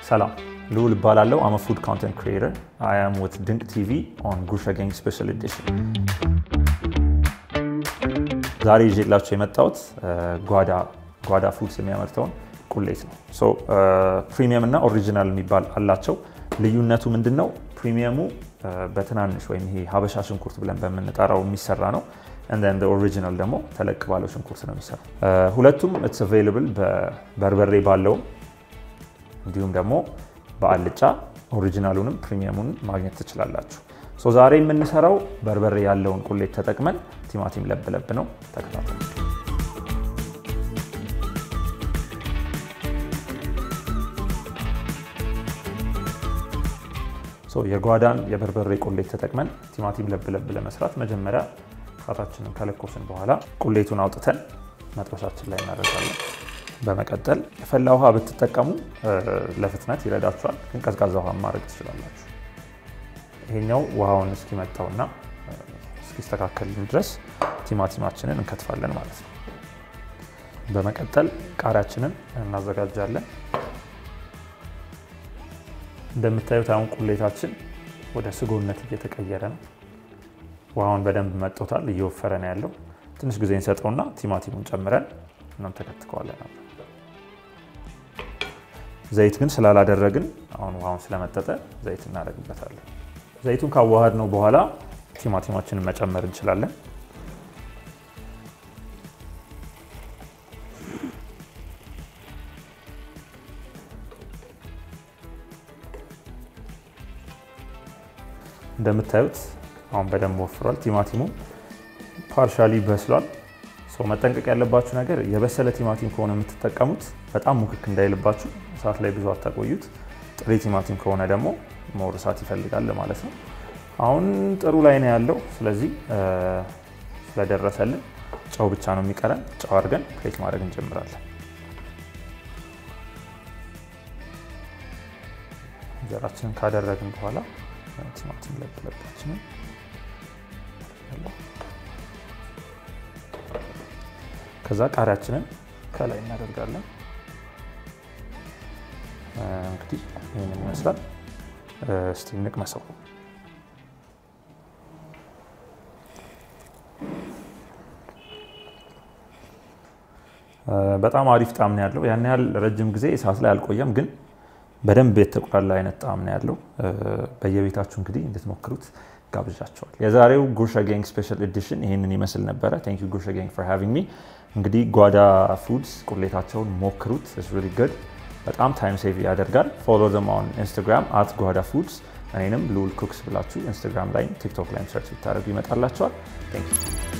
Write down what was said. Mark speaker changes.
Speaker 1: ሰላም ልዑል እባላለሁ። አም ፉድ ኮንተንት ክሪኤተር አይ አም ዊዝ ድንቅ ቲቪ ኦን ጉርሻ ጋንግ ስፔሻል ኤዲሽን። ዛሬ ይዤላችሁ የመጣሁት ጓዳ ጓዳ ፉድስ የሚያመርተውን ቁሌት ነው። ፕሪሚየም እና ኦሪጂናል የሚባል አላቸው። ልዩነቱ ምንድን ነው? ፕሪሚየሙ በትናንሽ ወይም ይሄ ሀበሻ ሽንኩርት ብለን በምንጠራው የሚሰራ ነው። እንደ ኦሪጂናል ደግሞ ተለቅ ባለው ሽንኩርት ነው የሚሰራው። ሁለቱም ኢትስ አቬይላብል በበርበሬ ባለውም እንዲሁም ደግሞ በአልጫ ኦሪጂናሉንም ፕሪሚየሙን ማግኘት ትችላላችሁ። ዛሬ የምንሰራው በርበሬ ያለውን ቁሌት ተጠቅመን ቲማቲም ለብ ለብ ነው። ተከታተሉ። የጓዳን የበርበሬ ቁሌት ተጠቅመን ቲማቲም ለብ ለብ ለመስራት መጀመሪያ እሳታችንን ከለኮስን በኋላ ቁሌቱን አውጥተን መጥበሻችን ላይ እናደርጋለን። በመቀጠል የፈላ ውሃ ብትጠቀሙ ለፍጥነት ይረዳችኋል፣ ግን ቀዝቃዛ ውሃ ማድረግ ትችላላችሁ። ይሄኛው ውሃውን እስኪመጣውና እስኪስተካከልን ድረስ ቲማቲማችንን እንከትፋለን ማለት ነው። በመቀጠል ቃሪያችንን እናዘጋጃለን። እንደምታዩት አሁን ቁሌታችን ወደ ስጎነት እየተቀየረ ነው። ውሃውን በደንብ መጦታል፣ እየወፈረ ነው ያለው። ትንሽ ጊዜ እንሰጠውና ቲማቲሙን ጨምረን እናም ተከትከዋለን። ዘይት ግን ስላላደረግን አሁን ውሃውን ስለመጠጠ ዘይት እናደርግበታለን። ዘይቱን ካዋሃድ ነው በኋላ ቲማቲማችንን መጨመር እንችላለን። እንደምታዩት አሁን በደንብ ወፍሯል። ቲማቲሙ ፓርሻሊ በስሏል። መጠንቀቅ ያለባችሁ ነገር የበሰለ ቲማቲም ከሆነ የምትጠቀሙት በጣም ሙክክ እንዳይልባችሁ እሳት ላይ ብዙ አታቆዩት። ጥሬ ቲማቲም ከሆነ ደግሞ ሞር እሳት ይፈልጋል ማለት ነው። አሁን ጥሩ ላይ ነው ያለው። ስለዚህ ስለደረሰልን ጨው ብቻ ነው የሚቀረን። ጨው አድርገን ፕሌት ማድረግ እንጀምራለን። እንጀራችንን ካደረግን በኋላ ቲማቲም ለብለባችንን ከዛ ቃሪያችንን ከላይ እናደርጋለን። እንግዲህ ይህንን ይመስላል። እስቲ እንቅመሰው። በጣም አሪፍ ጣዕም ነው ያለው። ያን ያህል ረጅም ጊዜ እሳት ላይ አልቆየም፣ ግን በደንብ የተቁላላ አይነት ጣዕም ነው ያለው። በየቤታችሁ እንግዲህ እንድትሞክሩት ጋብዣቸዋል። የዛሬው ጉርሻ ጋንግ ስፔሻል ኤዲሽን ይህንን ይመስል ነበረ። ታንክ ዩ ጉርሻ ጋንግ ፎር ሃቪንግ ሚ። እንግዲህ ጓዳ ፉድስ ቁሌታቸውን ሞክሩት። ኢትስ ሪሊ ጉድ። በጣም ታይም ሴቭ ያደርጋል። ፎሎ ዘም ኦን ኢንስታግራም አት ጓዳ ፉድስ። እኔንም ልዑል ኩክስ ብላችሁ ኢንስታግራም ላይም ቲክቶክ ላይም ሰርች ብታደርጉ ይመጣላቸዋል። ታንክ ዩ